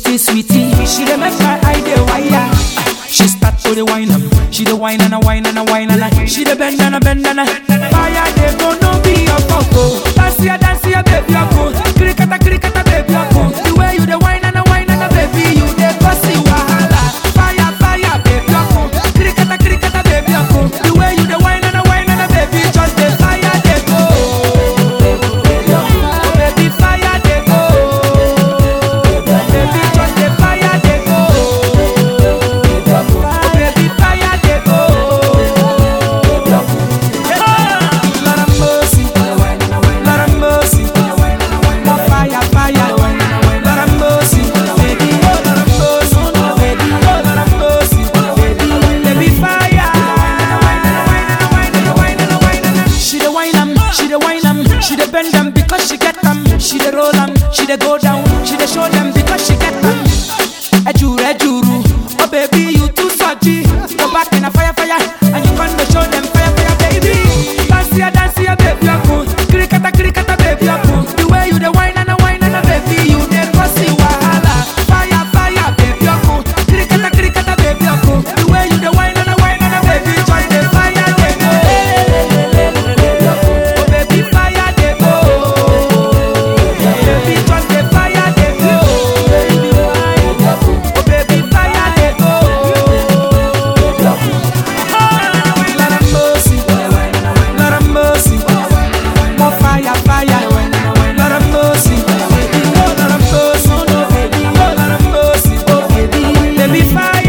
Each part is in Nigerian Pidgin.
sweetie, sweetie. She dey make my eye dey wire. She start to the wine am, she the wine and a wine and a wine and a She the bend and a bend and a Fire dey go no be your fault oh Dance ya, dance ya baby I go Krikata, krikata baby I go The way you the wine and a wine and a baby You dey cause the wahala Fire, fire baby I go Krikata, krikata baby I go The way you the wine and a wine and a baby Just the fire dey go Baby fire dey go Baby just the fire dey go Oh, baby, fire dey go. Lord have mercy, Lord have mercy. More fire, fire. Lord have mercy, baby. Oh, Lord have mercy, baby. Oh, Lord have mercy, baby. Baby, fire. She dey whine am, she dey whine am, she dey bend am because she get am. She dey roll am, she dey go down, she dey show them because she get am. Ejuru, ejuru, oh baby you too surgy. Go back in a fire, fire, and you gonna show them fire, fire, baby. Dance ya, dance ya, baby, I go. Krikata, krikata, baby, I go. The way you the wine and a wine and a baby, you dey cause the wahala. Fire, fire, baby, I go. Krikata, krikata, baby, I go. The way you the wine and a wine and a baby, join the fire, they go. Oh baby, fire, they go. Baby, just the fire, they go. Oh baby, fire, they go. Lord have mercy, Lord have mercy. More fire, fire. Lord have mercy, baby. Oh, Lord have mercy, oh, baby. Oh, Lord have mercy, oh, baby. Baby, fire.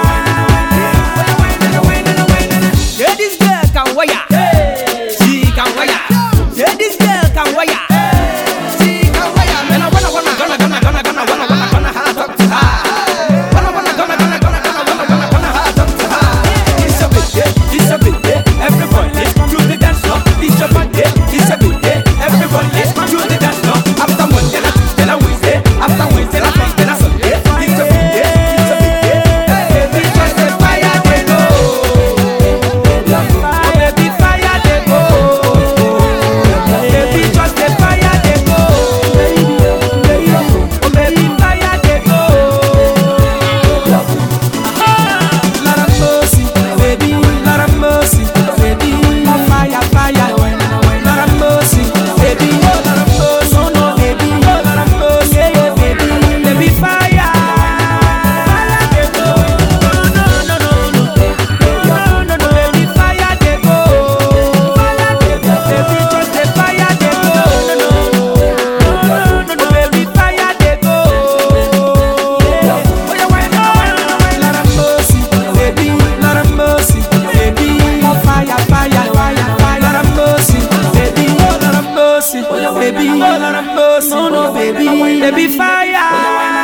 Yeah, this girl can wire. She can wire. Yeah, this girl can wire. She can wire. Man, I wanna, wanna, gonna, gonna, gonna, gonna, wanna, wanna, gonna, ha, talk to her. Wanna, wanna, gonna, gonna, gonna, gonna, wanna, wanna, gonna, ha, talk to her. It's a big day. It's a big day. Everybody, to the dance floor. It's a big day. It's a big day. Everybody, to the dance floor. After Monday, na Tuesday, na Wednesday. After Wednesday, na Thursday, na Sunday. It's a big day. It's a big day. Baby, just the fire they go. Oh, baby, fire, they go. Baby, just the fire, they go. Oh, baby, fire, they go. Lord have mercy, baby. Lord have mercy, baby. More fire, fire. Lord have mercy, baby. Oh, Lord have mercy, oh no, baby. Oh, Lord have mercy, yeah, baby. Baby, fire. Fire, they go. No, no, no, no, no, no, no, baby, fire, they go. Fire, they go. Baby, just the fire, they go. No, no, no, no, no, baby, fire, they go. Yeah. Oh, yeah, why not, why not, why not? Lord have mercy, baby. Lord have mercy, baby. More fire, fire, fire, fire. Lord have mercy, baby. Oh, Lord have mercy, baby. Oh, Lord have mercy, no, no, baby. Baby, fire.